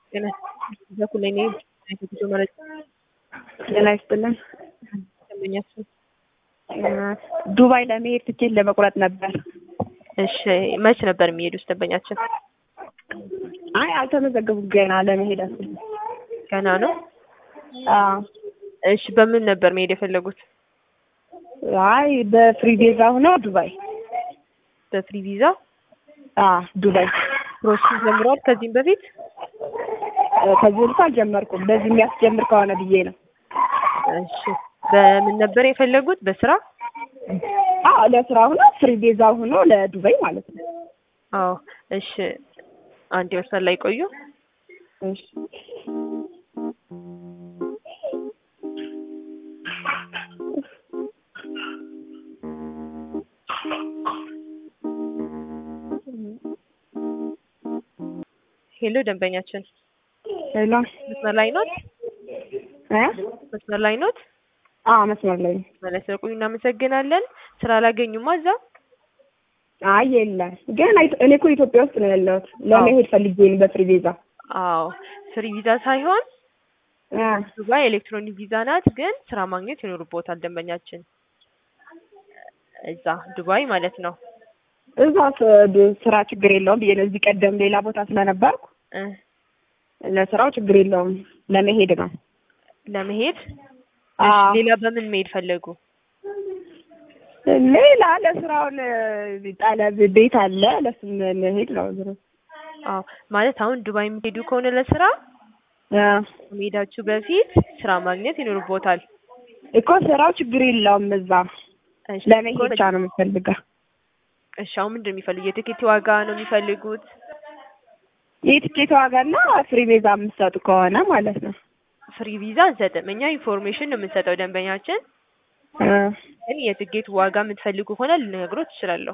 ጤና በኩል እኔ ጉዞ መረጃ ጤና ይስጥልን። ደንበኛችን ዱባይ ለመሄድ ትኬት ለመቁረጥ ነበር። እሺ መች ነበር የሚሄዱት ደንበኛችን? አይ አልተመዘገቡም ገና ለመሄድ አስብ ገና ነው። አዎ እሺ በምን ነበር መሄድ የፈለጉት? አይ በፍሪ ቪዛ ሆኖ ዱባይ በፍሪ ቪዛ አዎ ዱባይ ፕሮሰስ ጀምረዋል ከዚህም በፊት? ከዚህ በፊት አልጀመርኩም። በዚህ የሚያስጀምር ከሆነ ብዬ ነው። እሺ በምን ነበር የፈለጉት? በስራ? አዎ ለስራ ሆኖ ፍሪ ቪዛ ሆኖ ለዱባይ ማለት ነው። አዎ እሺ አንድ መስመር ላይ ቆዩ። እሺ ሄሎ ደንበኛችን ሄሎ መስመር ላይ ኖት? እ መስመር ላይ ኖት? አዎ መስመር ላይ ነኝ። ማለት ስለቆዩ እናመሰግናለን። ስራ አላገኙማ እዛ? አይ የለም ግን አይ- እኔ እኮ ኢትዮጵያ ውስጥ ነው ያለሁት። ለመሄድ ፈልጌ ነው በፍሪ ቪዛ። አዎ ፍሪ ቪዛ ሳይሆን እ ዱባይ ኤሌክትሮኒክ ቪዛ ናት፣ ግን ስራ ማግኘት ይኖርቦታል ደንበኛችን እዛ ዱባይ ማለት ነው። እዛ ስራ ችግር የለውም ብዬ ነው። እዚህ ቀደም ሌላ ቦታ ስለነበርኩ እ ለስራው ችግር የለውም ለመሄድ ነው። ለመሄድ አዎ ሌላ በምን መሄድ ፈለጉ? ሌላ ለስራውን ጠለብ ቤት አለ ለሱም መሄድ ነው። ዞሮ አዎ ማለት አሁን ዱባይ የሚሄዱ ከሆነ ለስራ እ ከመሄዳችሁ በፊት ስራ ማግኘት ይኖርቦታል። እኮ ስራው ችግር የለውም እዛ እሺ ለመሄድ ብቻ ነው የምፈልገው። እሺ አሁን ምንድን ነው የሚፈልጉት? የትኬት ዋጋ ነው የሚፈልጉት? የትኬት ዋጋና ፍሪ ቪዛ የምትሰጡ ከሆነ ማለት ነው። ፍሪ ቪዛ አንሰጥም። እኛ ኢንፎርሜሽን ነው የምንሰጠው ደንበኛችን። እ ግን የትኬት ዋጋ የምትፈልጉ ከሆነ ልነግሮት እችላለሁ።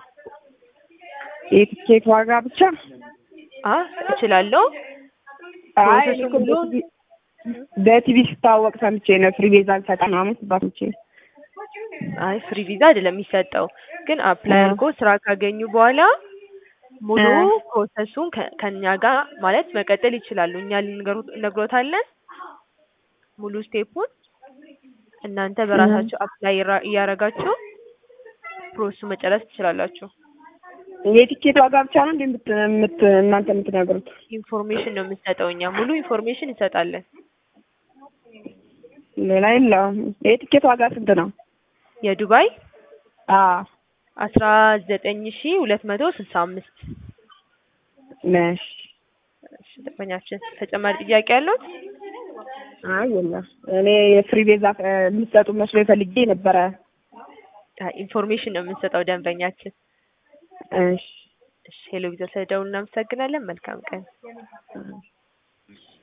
የትኬት ዋጋ ብቻ አ እችላለሁ። አይ ፕሮሰሱ እኔ እኮ ሙሉ በቲቪ በቲቪ ስታወቅ ሰምቼ ነው ፍሪ ቪዛ እንሰጣለን ምናምን ሲባል ሰምቼ ነው። አይ ፍሪ ቪዛ አይደለም የሚሰጠው፣ ግን አፕላይ እ አድርጎ ስራ ካገኙ በኋላ ሙሉ እ ፕሮሰሱን ከ- ከእኛ ጋር ማለት መቀጠል ይችላሉ። እኛ ልንገሩ- እነግሮታለን ሙሉ ስቴፑን። እናንተ እ በራሳችሁ አፕላይ ራ- እያደረጋችሁ ፕሮሰሱ መጨረስ ትችላላችሁ። የትኬት ዋጋ ብቻ ነው እንዴ የምት የምት እናንተ የምትነግሩት? ኢንፎርሜሽን ነው የምንሰጠው እኛ ሙሉ ኢንፎርሜሽን እንሰጣለን። ሌላ የለውም። የትኬት ዋጋ ስንት ነው? የዱባይ አዎ አስራ ዘጠኝ ሺ ሁለት መቶ ስልሳ አምስት ነሽ። እሺ ደንበኛችን ተጨማሪ ጥያቄ ያለው? አይ የለም። እኔ የፍሪ ቪዛ እ የምትሰጡ መስሎ ፈልጌ ነበረ። ኢንፎርሜሽን ነው የምንሰጠው ደንበኛችን። እሺ እሺ ሄሎ ቪዛ ስለደውል እናመሰግናለን። መልካም ቀን። እ